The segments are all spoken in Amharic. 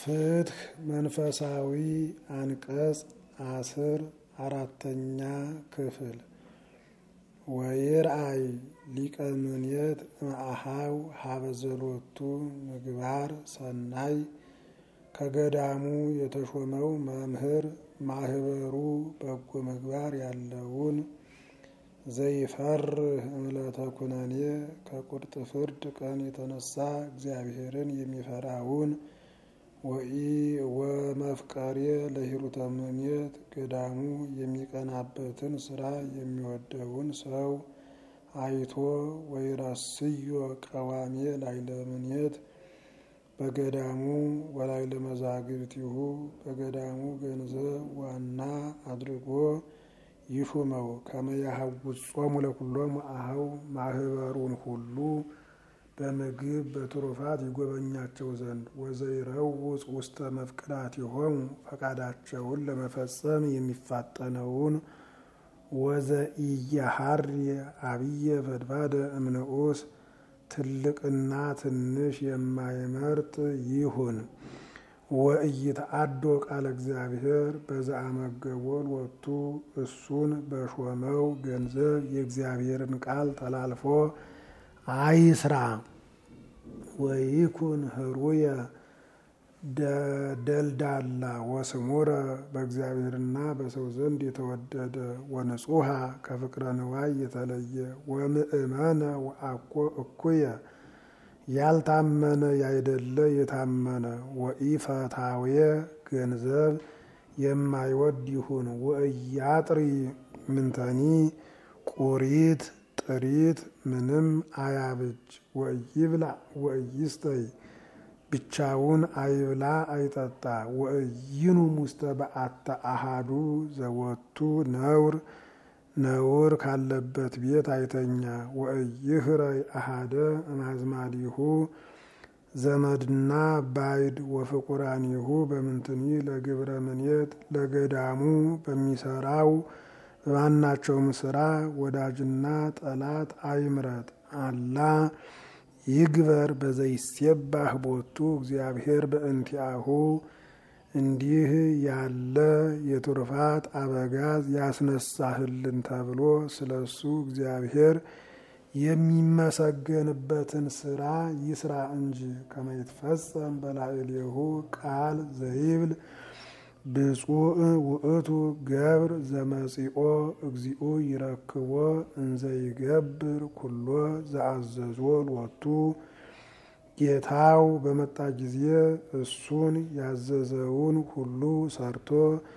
ፍትህ መንፈሳዊ አንቀጽ አስር አራተኛ ክፍል ወይርአይ ሊቀ ምንየት እምአሃው ሀበዘሎቱ ምግባር ሰናይ ከገዳሙ የተሾመው መምህር ማህበሩ በጎ ምግባር ያለውን ዘይፈርህ እምለተ ኩነኔ ከቁርጥ ፍርድ ቀን የተነሳ እግዚአብሔርን የሚፈራውን ወኢ ወመፍቀሬ ለሂሩተ ምኔት ገዳሙ የሚቀናበትን ስራ የሚወደውን ሰው አይቶ ወይረስዮ ቀዋሜ ላይለ ምኔት በገዳሙ ወላይለ መዛግብቲሁ በገዳሙ ገንዘብ ዋና አድርጎ ይሹመው ከመያሀውፅ ጾሙ ለኩሎም አኀው ማህበሩን ሁሉ በምግብ በትሩፋት ይጎበኛቸው ዘንድ ወዘይረውፅ ውስተ መፍቅዳቲሆሙ ፈቃዳቸውን ለመፈጸም የሚፋጠነውን ወዘኢያሀሪ አብየ ፈድፋደ እምንዑስ ትልቅና ትንሽ የማይመርጥ ይሁን። ወኢይትአዶ ቃለ እግዚአብሔር በዘአመገቦ ሎቱ እሱን በሾመው ገንዘብ የእግዚአብሔርን ቃል ተላልፎ አይስራ። ወይኩን ህሩየ ደልዳላ ወስሙረ በእግዚአብሔርና በሰው ዘንድ የተወደደ ወንጹሃ ከፍቅረ ንዋይ የተለየ ወምእመነ ወአኮ እኩየ ያልታመነ ያይደለ የታመነ ወኢፈታዌ ገንዘብ የማይወድ ይሁን። ወእያጥሪ ምንተኒ ቁሪት ጥሪት ምንም አያብጅ። ወእይብላ ወእይስተይ ብቻውን አይብላ አይጠጣ። ወእይኑም ውስተ በአተ አሃዱ ዘወቱ ነውር ነውር ካለበት ቤት አይተኛ። ወእይህረይ አሃደ እማዝማዲሁ ዘመድና ባይድ ወፍቁራኒሁ በምንትኒ ለግብረ ምኔት ለገዳሙ በሚሰራው በማናቸውም ስራ ወዳጅና ጠላት አይምረጥ። አላ ይግበር በዘይሴባህ ቦቱ እግዚአብሔር በእንቲአሁ እንዲህ ያለ የቱርፋት አበጋዝ ያስነሳህልን ተብሎ ስለሱ እግዚአብሔር የሚመሰገንበትን ስራ ይስራ እንጂ ከመይትፈጸም በላዕሌሁ ቃል ዘይብል ብፁዕ ውእቱ ገብር ዘመጺኦ እግዚኦ ይረክቦ እንዘይገብር ኩሎ ዘአዘዞ ሎቱ ጌታው በመጣ ጊዜ እሱን ያዘዘውን ሁሉ ሰርቶ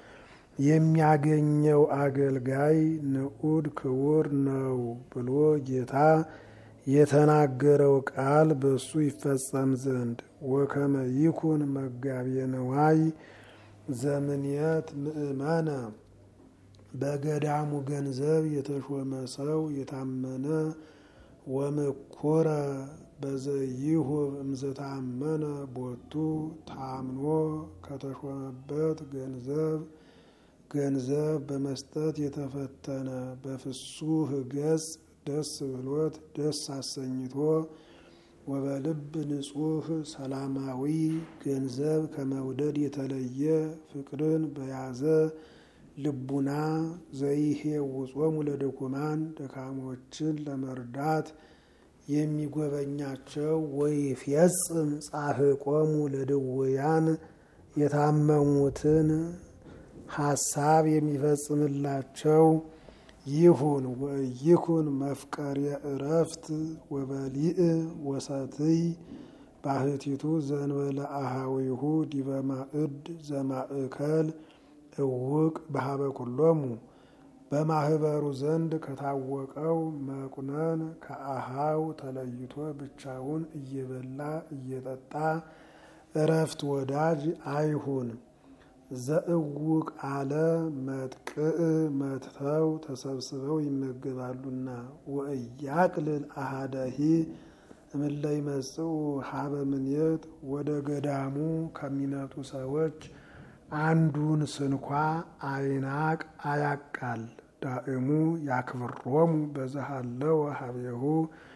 የሚያገኘው አገልጋይ ንዑድ ክቡር ነው ብሎ ጌታ የተናገረው ቃል በሱ ይፈጸም ዘንድ ወከመ ይኩን መጋቤ ነዋይ ዘምንየት ምእመነ በገዳሙ ገንዘብ የተሾመ ሰው የታመነ ወምኩረ በዘይሁብ እምዘታመነ ቦቱ ታምኖ ከተሾመበት ገንዘብ ገንዘብ በመስጠት የተፈተነ በፍሱህ ገጽ ደስ ብሎት ደስ አሰኝቶ ወበልብ ንጹህ ሰላማዊ ገንዘብ ከመውደድ የተለየ ፍቅርን በያዘ ልቡና ዘይሄውጾሙ ለድኩማን ደካሞችን ለመርዳት የሚጎበኛቸው ወይፌጽም ጻሕቆሙ ለድውያን የታመሙትን ሀሳብ የሚፈጽምላቸው ይሁን። ወይኩን መፍቀሬ እረፍት ወበሊእ ወሰትይ ባህቲቱ ዘንበለ አሃዊሁ ዲበ ማእድ ዘማእከል እውቅ በሀበ ኩሎሙ በማህበሩ ዘንድ ከታወቀው መቁነን ከአሃው ተለይቶ ብቻውን እየበላ እየጠጣ እረፍት ወዳጅ አይሁን። ዘእውቅ አለ መጥቅዕ መትተው ተሰብስበው ይመገባሉና። ወእያቅልል አሃደሂ እምለ ይመጽኡ ሀበ ምኔት ወደ ገዳሙ ከሚመጡ ሰዎች አንዱን ስንኳ አይናቅ አያቃል። ዳእሙ ያክብሮሙ በዘሃለው ሀቤሁ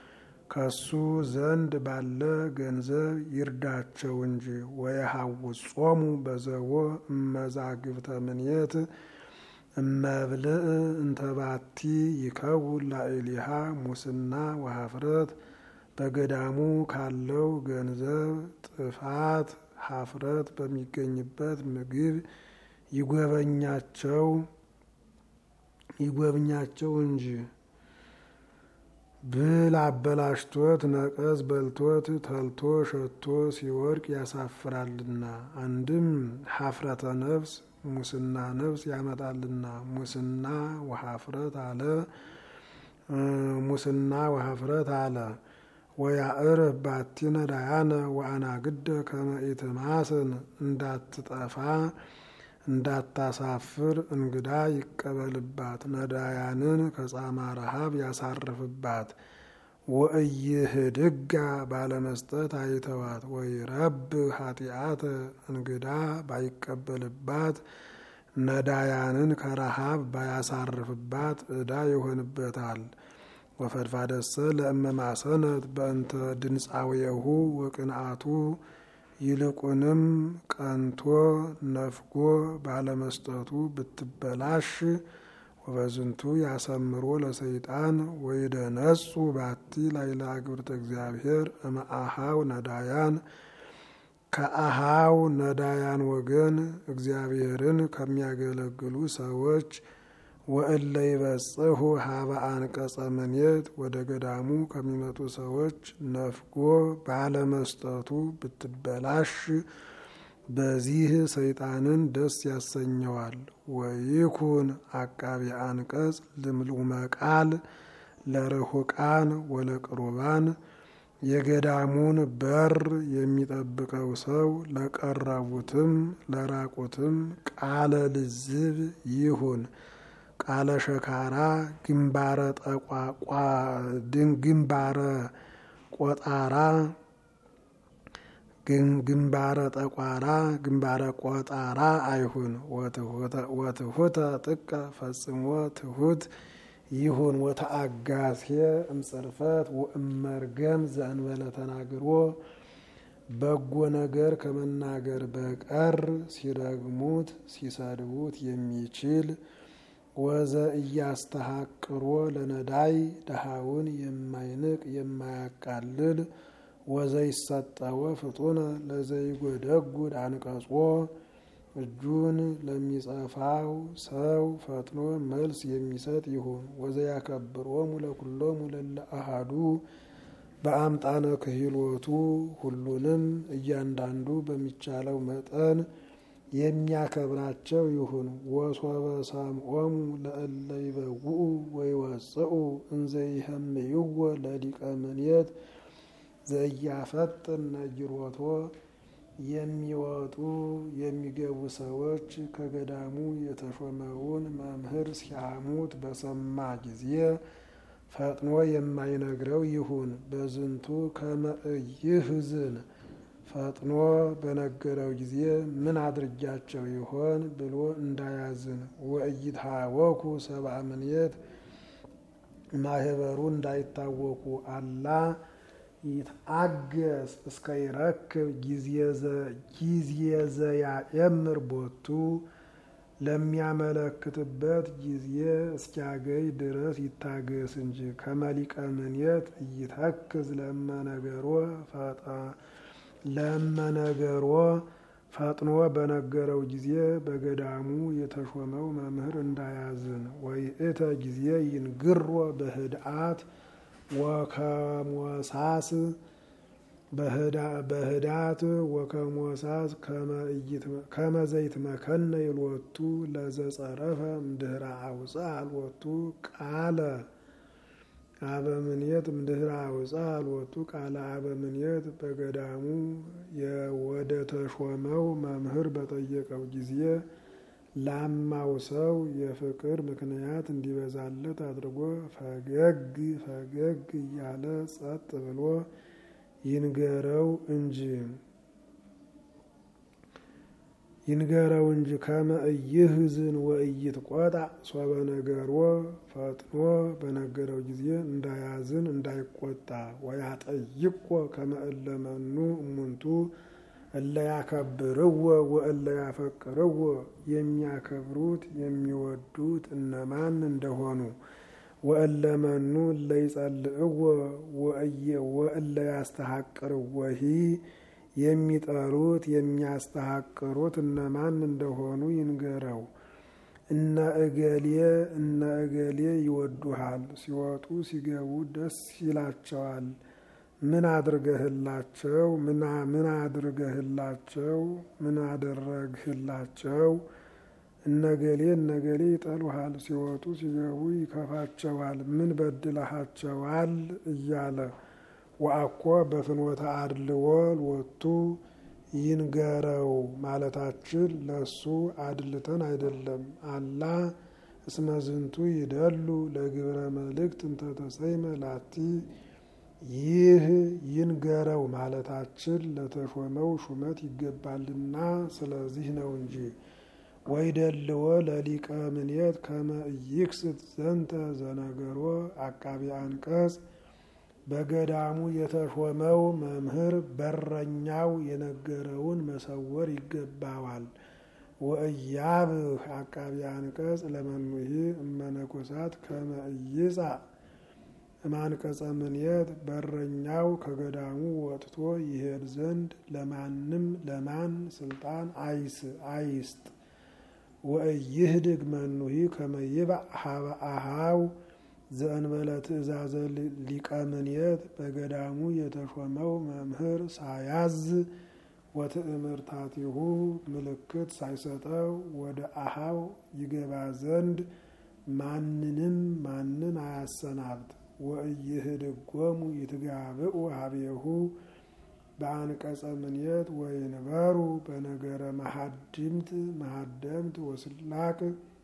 ከሱ ዘንድ ባለ ገንዘብ ይርዳቸው እንጂ። ወየሐውጾሙ በዘቦ እመዛግብተ ምንየት እመብልእ እንተባቲ ይከውን ላዕሊሃ ሙስና ወሀፍረት በገዳሙ ካለው ገንዘብ ጥፋት ሀፍረት በሚገኝበት ምግብ ይጎበኛቸው ይጎብኛቸው እንጂ። ብል አበላሽቶት ነቀዝ በልቶት ተልቶ ሸቶ ሲወድቅ ያሳፍራልና። አንድም ሀፍረተ ነፍስ ሙስና ነፍስ ያመጣልና። ሙስና ወሀፍረት አለ ሙስና ወሀፍረት አለ ወያዕርፍ ባቲ ነዳያነ ወአናግደ ከመ ኢትማስን እንዳትጠፋ እንዳታሳፍር እንግዳ ይቀበልባት ነዳያንን ከጻማ ረሃብ ያሳርፍባት። ወእይህድጋ ባለመስጠት አይተዋት ወይረብ ኃጢአተ እንግዳ ባይቀበልባት ነዳያንን ከረሃብ ባያሳርፍባት ዕዳ ይሆንበታል። ወፈድፋደሰ ለእመማሰነት በእንተ ድንፃውየሁ ወቅንአቱ ይልቁንም ቀንቶ ነፍጎ ባለመስጠቱ ብትበላሽ ወበዝንቱ ያሰምሮ ለሰይጣን ወይደነጹ ባቲ ላይላ ግብርተ እግዚአብሔር እመአሃው ነዳያን ከአሃው ነዳያን ወገን እግዚአብሔርን ከሚያገለግሉ ሰዎች ወእለ ይበጽሑ ሀበ አንቀጸ ምኔት ወደ ገዳሙ ከሚመጡ ሰዎች ነፍጎ ባለመስጠቱ ብትበላሽ በዚህ ሰይጣንን ደስ ያሰኘዋል። ወይኩን አቃቢ አንቀጽ ልምሉመ ቃል ለርሁቃን ወለቅሩባን የገዳሙን በር የሚጠብቀው ሰው ለቀረቡትም ለራቁትም ቃለ ልዝብ ይሁን። ቃለ ሸካራ ግንባረ ጠቋቋ ግንባረ ቆጣራ ግንባረ ጠቋራ ግንባረ ቆጣራ አይሁን። ወትሁተ ጥቀ ፈጽሞ ትሁት ይሁን። ወተአጋሴ እምጽርፈት ወእመርገም ዘእንበለ ተናግሮ በጎ ነገር ከመናገር በቀር ሲረግሙት ሲሰድቡት የሚችል ወዘ እያስተሐቅሮ ለነዳይ ድሃውን የማይንቅ የማያቃልል ወዘ ይሰጠወ ፍጡነ ለዘይጎደጉድ አንቀጾ እጁን ለሚጸፋው ሰው ፈጥኖ መልስ የሚሰጥ ይሁን። ወዘ ያከብሮሙ ለኩሎሙ ለለ አሃዱ በአምጣነ ክህሎቱ ሁሉንም እያንዳንዱ በሚቻለው መጠን የሚያከብራቸው ይሁን። ወሶበ ሰምዖሙ ለእለ ይበውኡ ወይወፅኡ እንዘ ይህምይዎ ለሊቀ ምኔት ዘያፈጥን ነጊሮቶ የሚወጡ የሚገቡ ሰዎች ከገዳሙ የተሾመውን መምህር ሲያሙት በሰማ ጊዜ ፈጥኖ የማይነግረው ይሁን። በዝንቱ ከመ ኢይሕዝን ፈጥኖ በነገረው ጊዜ ምን አድርጊያቸው ይሆን ብሎ እንዳያዝን። ወኢይትሃወኩ ሰብአ ምኔት ማህበሩ እንዳይታወቁ አላ ይትአገስ እስከ ይረክብ ጊዜ ዘያኤምር ቦቱ ለሚያመለክትበት ጊዜ እስኪያገኝ ድረስ ይታገስ እንጂ። ከመሊቀ ምኔት እይተክዝ ለመነገሮ ለመነገሮ ፈጥኖ በነገረው ጊዜ በገዳሙ የተሾመው መምህር እንዳያዝን። ወይእተ ጊዜ ይንግሮ በህድአት ወከሞሳስ በህዳት ወከሞሳስ ከመዘይት መከነ ይልወቱ ለዘጸረፈ እምድህረ አውፃ አልወቱ ቃለ አበምኔት እምድህረ አውፃ አልወቱ ቃለ አበምኔት በገዳሙ ወደ ተሾመው መምህር በጠየቀው ጊዜ ላማው ሰው የፍቅር ምክንያት እንዲበዛለት አድርጎ ፈገግ ፈገግ እያለ ጸጥ ብሎ ይንገረው እንጂ። ይንገረው እንጂ ከመ ኢይሕዝን ወኢይትቆጣ ሶበ ነገሮ ፈጥኖ በነገረው ጊዜ እንዳያዝን እንዳይቆጣ ወያጠይቆ ከመ እለ መኑ እሙንቱ እለ ያከብርዎ ወእለ ያፈቅርዎ የሚያከብሩት የሚወዱት እነማን እንደሆኑ ወእለ መኑ እለ ይጸልእዎ ወእለ ያስተሐቅርዎሂ የሚጠሩት የሚያስተሐቅሩት እነማን እንደሆኑ ይንገረው። እነ እገሌ እነ እገሌ ይወዱሃል፣ ሲወጡ ሲገቡ ደስ ይላቸዋል። ምን አድርገህላቸው? ምን አድርገህላቸው? ምን አደረግህላቸው? እነገሌ እነገሌ ይጠሉሃል፣ ሲወጡ ሲገቡ ይከፋቸዋል። ምን በድለሃቸዋል? እያለ ወአኮ በፍኖተ አድልዎ ሎቱ ይንገረው ማለታችን ለሱ አድልተን አይደለም። አላ እስመ ዝንቱ ይደሉ ለግብረ መልእክት እንተተሰይመ ላቲ ይህ ይንገረው ማለታችን ለተሾመው ሹመት ይገባልና ስለዚህ ነው እንጂ። ወይደልዎ ለሊቀ ምኔት ከመ ኢይክስት ዘንተ ዘነገሮ አቃቢ አንቀጽ በገዳሙ የተሾመው መምህር በረኛው የነገረውን መሰወር ይገባዋል። ወእያብህ አቃቢ አንቀጽ ለመኑሂ እመነኮሳት ከመ ኢይጻእ እማንቀጸ ምኔት በረኛው ከገዳሙ ወጥቶ ይሄድ ዘንድ ለማንም ለማን ስልጣን አይስጥ። ወእይህድግ መኑሂ ከመ ይባእ ሀበ አሃው ዘእንበለ ትእዛዘ ሊቀ ምኔት በገዳሙ የተሾመው መምህር ሳያዝ ወትእምርታቲሁ ምልክት ሳይሰጠው ወደ አሃው ይገባ ዘንድ ማንንም ማንን አያሰናብት። ወእይህድጎሙ ይትጋብኡ ሀቤሁ በአንቀጸ ምኔት ወይንበሩ በነገረ መሀድምት መሀደምት ወስላቅ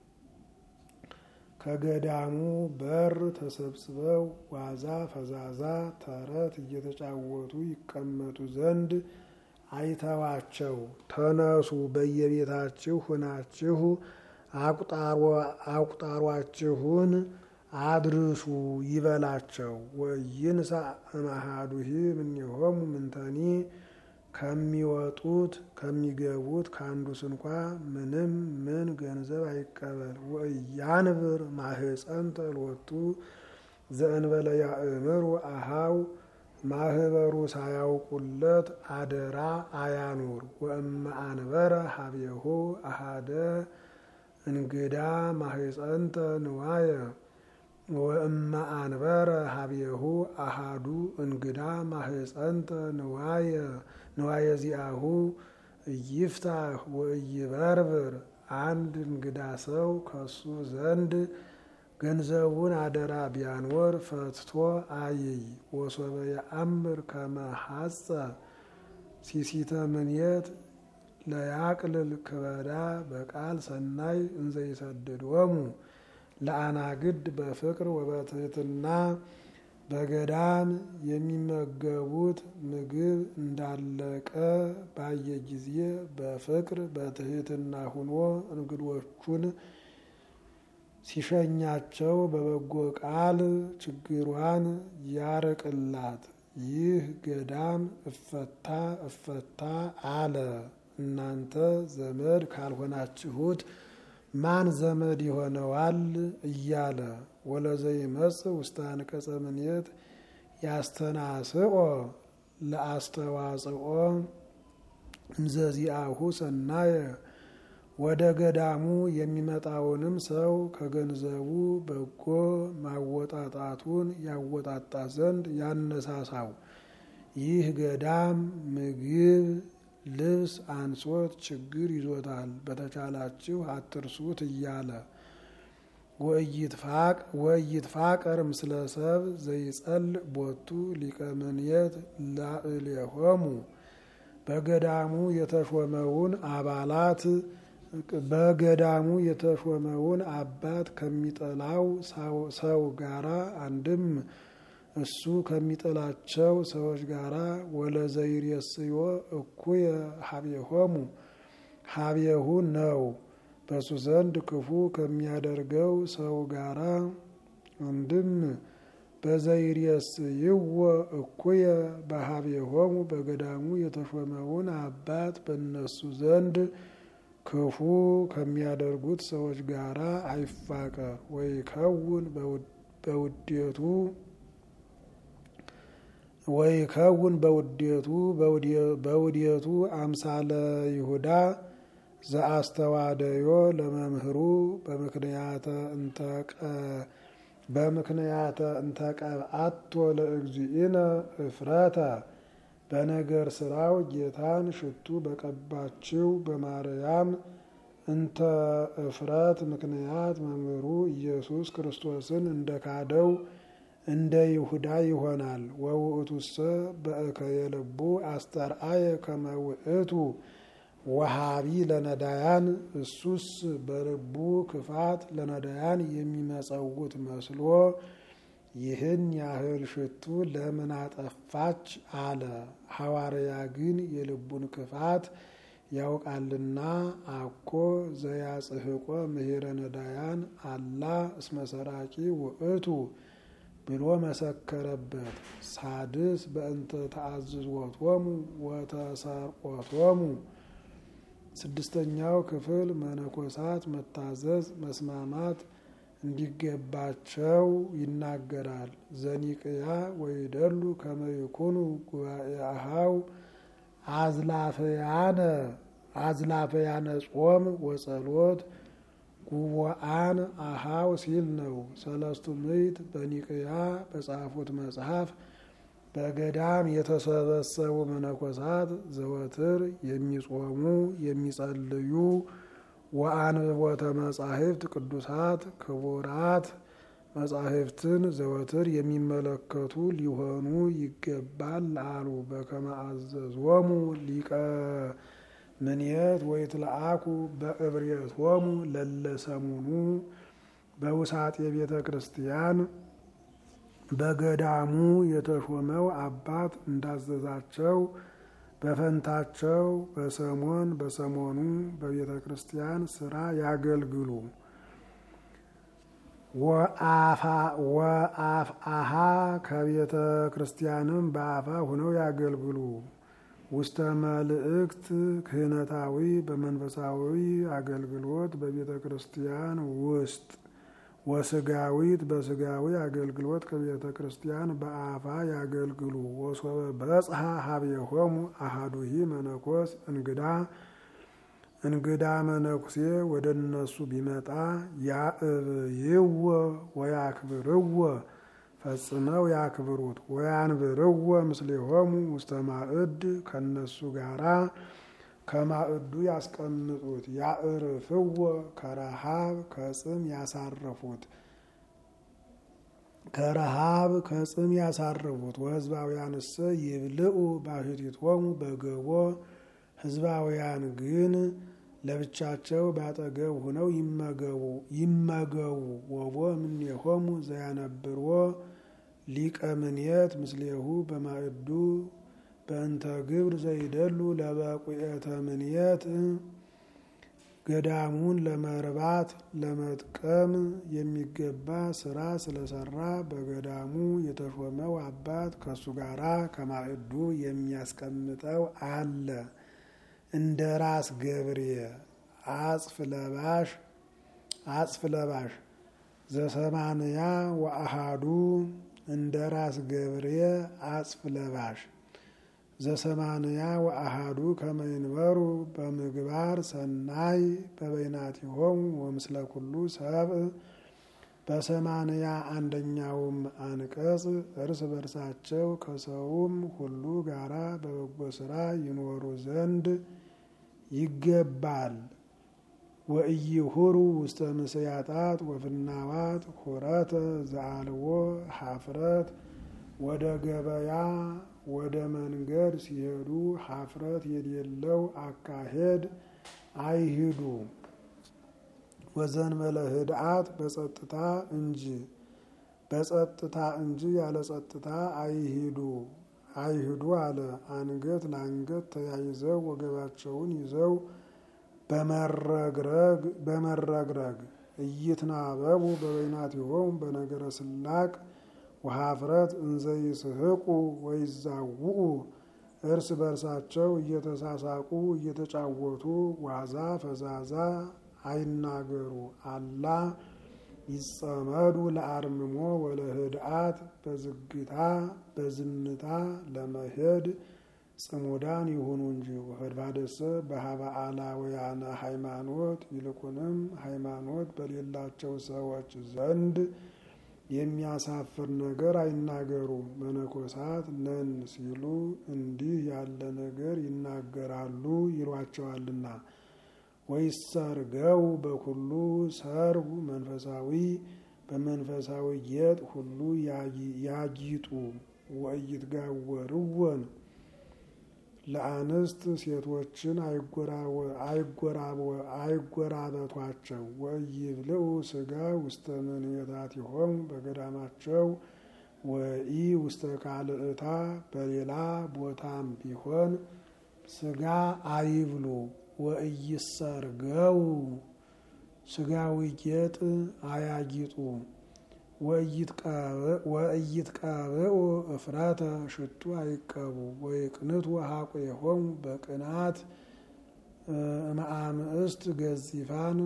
ከገዳሙ በር ተሰብስበው ዋዛ ፈዛዛ ተረት እየተጫወቱ ይቀመጡ ዘንድ አይተዋቸው። ተነሱ በየቤታችሁ ሁናችሁ አቁጣሯችሁን አድርሱ ይበላቸው። ወይንሳ እማሃዱሂ እምኔሆሙ ምንተኒ ከሚወጡት ከሚገቡት ከአንዱ ስንኳ ምንም ምን ገንዘብ አይቀበል። ወእያንብር ማህፀንተ ሎቱ ዘእንበለ ያእምሩ አሃው ማህበሩ ሳያውቁለት አደራ አያኑር። ወእመ አንበረ ሀቤሁ አሃደ እንግዳ ማህፀንተ ንዋየ ወእመ አንበረ ሀቤሁ አሃዱ እንግዳ ማህፀንተ ንዋየ ንዋየ ዚአሁ እይፍታህ ወእይበርብር አንድ እንግዳ ሰው ከሱ ዘንድ ገንዘቡን አደራ ቢያኖር ፈትቶ አይይ። ወሶበ የአምር ከመ ሐጸ ሲሲተ ምኔት ለያቅልል ክበዳ በቃል ሰናይ እንዘይሰድዶሙ ለአናግድ በፍቅር ወበትህትና በገዳም የሚመገቡት ምግብ እንዳለቀ ባየ ጊዜ በፍቅር በትህትና ሁኖ እንግዶቹን ሲሸኛቸው በበጎ ቃል ችግሯን ያርቅላት። ይህ ገዳም እፈታ እፈታ አለ። እናንተ ዘመድ ካልሆናችሁት ማን ዘመድ ይሆነዋል? እያለ ወለዘይመጽእ ውስተ አንቀጸ ምኔት ያስተናስኦ ለአስተዋጽኦ እምዘዚአሁ ሰናየ ወደ ገዳሙ የሚመጣውንም ሰው ከገንዘቡ በጎ ማወጣጣቱን ያወጣጣ ዘንድ ያነሳሳው። ይህ ገዳም ምግብ ልብስ አንሶት ችግር ይዞታል፣ በተቻላችሁ አትርሱት እያለ ወይትፋቀር ምስለ ሰብ ዘይጸልእ ቦቱ ሊቀ ምኔት ላዕሌሆሙ በገዳሙ የተሾመውን አባላት በገዳሙ የተሾመውን አባት ከሚጠላው ሰው ጋራ አንድም እሱ ከሚጠላቸው ሰዎች ጋራ ወለዘይሬስዮ እኩየ ሀቤሆሙ ሀቤሁ ነው። በሱ ዘንድ ክፉ ከሚያደርገው ሰው ጋራ አንድም በዘይርየስ ይወ እኩየ በሀቤሆሙ በገዳሙ የተሾመውን አባት በእነሱ ዘንድ ክፉ ከሚያደርጉት ሰዎች ጋራ አይፋቀር። ወይ ከውን በውዴቱ ወይ ከውን በውዴቱ በውዴቱ አምሳለ ይሁዳ ዘአስተዋደዮ ለመምህሩ በምክንያተ እንተቀ በምክንያተ እንተቀብአቶ ለእግዚእነ እፍረተ በነገር ስራው ጌታን ሽቱ በቀባችው በማርያም እንተ እፍረት ምክንያት መምህሩ ኢየሱስ ክርስቶስን እንደ ካደው እንደ ይሁዳ ይሆናል። ወውእቱሰ በእከየ ልቡ አስተርአየ ከመ ውእቱ ወሃቢ ለነዳያን እሱስ በልቡ ክፋት ለነዳያን የሚመጸውት መስሎ ይህን ያህል ሽቱ ለምን አጠፋች አለ። ሐዋርያ ግን የልቡን ክፋት ያውቃልና አኮ ዘያጽሕቆ ምሄረ ነዳያን አላ እስመ ሰራቂ ውእቱ ብሎ መሰከረበት። ሳድስ በእንተ ተአዝዝወቶሙ ወተሰርቆቶሙ ስድስተኛው ክፍል መነኮሳት መታዘዝ መስማማት እንዲገባቸው ይናገራል። ዘኒቅያ ወይደሉ ከመይኩኑ ጉባኤ አሃው አዝላፈያነ አዝላፈያነ ጾም ወጸሎት ጉቦአን አሃው ሲል ነው። ሰለስቱ ምዕት በኒቅያ በጻፉት መጽሐፍ በገዳም የተሰበሰቡ መነኮሳት ዘወትር የሚጾሙ የሚጸልዩ ወአንብቦተ መጻሕፍት ቅዱሳት ክቡራት መጻሕፍትን ዘወትር የሚመለከቱ ሊሆኑ ይገባል አሉ። በከመ አዘዞሙ ሊቀ ምንየት ወይትለአኩ በእብሬቶሙ ለለሰሙኑ በውሳጤ ቤተ ክርስቲያን በገዳሙ የተሾመው አባት እንዳዘዛቸው በፈንታቸው በሰሞን በሰሞኑ በቤተ ክርስቲያን ስራ ያገልግሉ። ወአፍአሃ ከቤተ ክርስቲያንም በአፋ ሁነው ያገልግሉ። ውስተ መልእክት ክህነታዊ በመንፈሳዊ አገልግሎት በቤተ ክርስቲያን ውስጥ ወስጋዊት በስጋዊ አገልግሎት ከቤተ ክርስቲያን በአፋ ያገልግሉ። ወሶበ በጽሐ ሀቤሆሙ አሃዱሂ መነኮስ እንግዳ እንግዳ መነኩሴ ወደ እነሱ ቢመጣ ያእብይዎ ወያክብርዎ ፈጽመው ያክብሩት። ወያንብርዎ ምስሌሆሙ ውስተ ማዕድ ከነሱ ጋራ ከማዕዱ ያስቀምጡት። ያእርፍዎ ከረሃብ ከጽም ያሳረፉት ከረሃብ ከጽም ያሳረፉት። ወህዝባውያንሰ ይብልዑ ባሕቲቶሙ በገቦ ህዝባውያን ግን ለብቻቸው ባጠገብ ሁነው ይመገቡ ይመገቡ። ወቦ እምኔሆሙ ዘያነብርዎ ሊቀ ምንየት ምስሌሁ በማዕዱ በእንተ ግብር ዘይደሉ ለበቁኤተ ምንየት ገዳሙን ለመርባት ለመጥቀም የሚገባ ስራ ስለሰራ በገዳሙ የተሾመው አባት ከሱ ጋራ ከማዕዱ የሚያስቀምጠው አለ። እንደ ራስ ገብሬ አጽፍ ለባሽ አጽፍ ለባሽ ዘሰማንያ ወአሃዱ እንደ ራስ ገብሬ አጽፍ ለባሽ ዘሰማንያ ወአሃዱ ከመይንበሩ በምግባር ሰናይ በበይናቲሆሙ ወምስለ ኩሉ ሰብእ በሰማንያ አንደኛውም አንቀጽ እርስ በርሳቸው ከሰውም ሁሉ ጋራ በበጎ ስራ ይኖሩ ዘንድ ይገባል። ወኢይሁሩ ውስተ ምስያጣት ወፍናዋት ሁረተ ዘአልዎ ሀፍረት ወደ ገበያ ወደ መንገድ ሲሄዱ ሀፍረት የሌለው አካሄድ አይሂዱ። ወዘንበለ ህድአት በጸጥታ እንጂ በጸጥታ እንጂ ያለ ጸጥታ አይሂዱ አይሂዱ አለ። አንገት ለአንገት ተያይዘው ወገባቸውን ይዘው በመረግረግ በመረግረግ እይትናበቡ በበይናቲሆሙ በነገረ ስላቅ ወሀፍረት እንዘይስሕቁ ወይዛውኡ እርስ በርሳቸው እየተሳሳቁ እየተጫወቱ ዋዛ ፈዛዛ አይናገሩ አላ ይጸመዱ ለአርምሞ ወለህድአት በዝግታ በዝምታ ለመሄድ ጽሙዳን ይሁኑ እንጂ ወፈድፋደሰ በሀበ አላውያነ ሃይማኖት ይልቁንም ሃይማኖት በሌላቸው ሰዎች ዘንድ የሚያሳፍር ነገር አይናገሩ። መነኮሳት ነን ሲሉ እንዲህ ያለ ነገር ይናገራሉ ይሏቸዋልና። ወይሰርገው በኩሉ ሰርጉ መንፈሳዊ በመንፈሳዊ ጌጥ ሁሉ ያጊጡ። ወኢይትጋወርወን ለአንስት ሴቶችን አይጎራበቷቸው። ወኢይብልዑ ስጋ ውስተ ምንየታቲሆሙ በገዳማቸው ወኢ ውስተ ካልእታ በሌላ ቦታም ቢሆን ስጋ አይብሉ። ወኢይሰርገው ስጋዊ ጌጥ አያጊጡ። ወኢይትቀብኡ እፍረተ ሽቱ አይቀቡ። ወይቅንቱ ሀቁሆሙ በቅናት እምአምስት ገዚፋን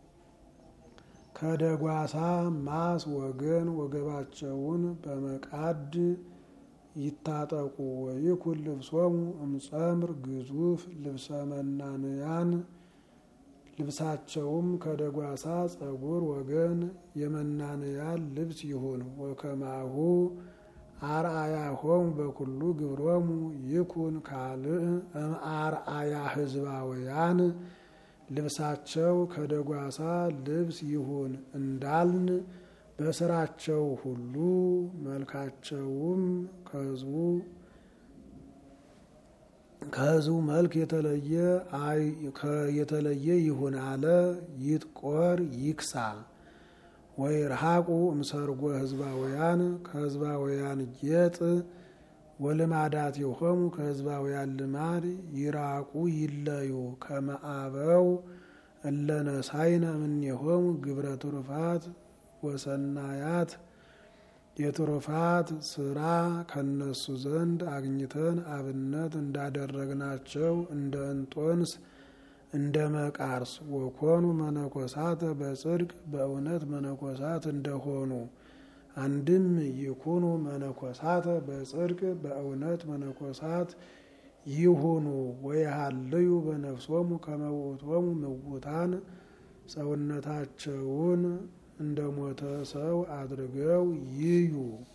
ከደጓሳ ማስ ወገን ወገባቸውን በመቃድ ይታጠቁ። ወይኩን ልብሶሙ እምጸምር ግዙፍ ልብሰ መናንያን ልብሳቸውም ከደጓሳ ጸጉር ወገን የመናንያን ልብስ ይሁን። ወከማሁ አርአያሆሙ በኩሉ ግብሮሙ ይኩን ካልእ እምአርአያ ህዝባውያን ልብሳቸው ከደጓሳ ልብስ ይሁን እንዳልን በስራቸው ሁሉ መልካቸውም ከህዝቡ ከህዝቡ መልክ የተለየ የተለየ ይሁን አለ። ይጥቆር ይክሳ ወይ ረሃቁ እምሰርጎ ህዝባውያን ከህዝባውያን ጌጥ ወልማዳት የሆሙ ከህዝባውያን ልማድ ይራቁ ይለዩ። ከመአበው እለነሳይነ እምኔሆሙ ግብረ ትሩፋት ወሰናያት የትሩፋት ስራ ከነሱ ዘንድ አግኝተን አብነት እንዳደረግናቸው እንደ እንጦንስ እንደ መቃርስ ወኮኑ መነኮሳተ በጽድቅ በእውነት መነኮሳት እንደሆኑ አንድም ይኩኑ መነኮሳተ በጽድቅ በእውነት መነኮሳት ይሁኑ። ወይሃልዩ በነፍሶሙ ከመውእቶሙ ምውታን ሰውነታቸውን እንደ ሞተ ሰው አድርገው ይዩ።